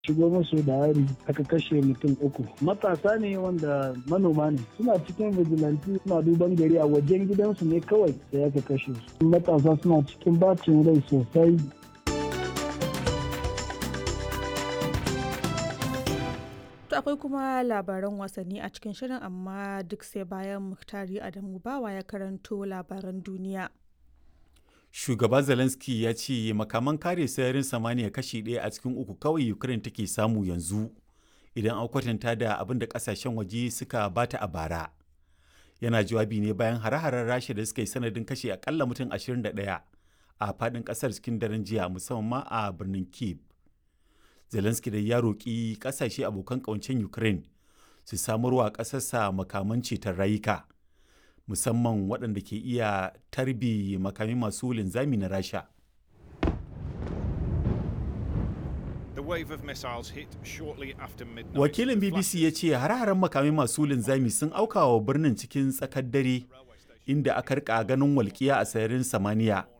shigo musu da hari aka kashe mutum uku matasa ne wanda manoma ne suna cikin vigilante suna duban gari a wajen gidansu ne kawai sai aka kashe su matasa suna cikin bacin rai sosai To akwai kuma labaran wasanni a cikin shirin amma duk sai bayan Muktari Adamu Bawa ya karanto labaran duniya. Shugaba Zelensky ya ce makaman kare sararin samaniya kashi ɗaya a cikin uku kawai Ukraine take samu yanzu idan an kwatanta da abin da kasashen waje suka bata a bara. Yana jawabi ne bayan hare-haren Rasha da suka yi sanadin kashe akalla mutum 21 a faɗin ƙasar cikin daren jiya musamman ma a birnin Kyiv. Zelensky da ya roƙi ƙasashe abokan ƙawancen Ukraine su samarwa ƙasarsa makaman ceton rayuka, musamman waɗanda ke iya tarbi makami masu linzami na Rasha. Wakilin BBC ya ce har-haren makami masu linzami sun auka wa birnin cikin tsakar dare inda aka rika ganin walƙiya a sararin samaniya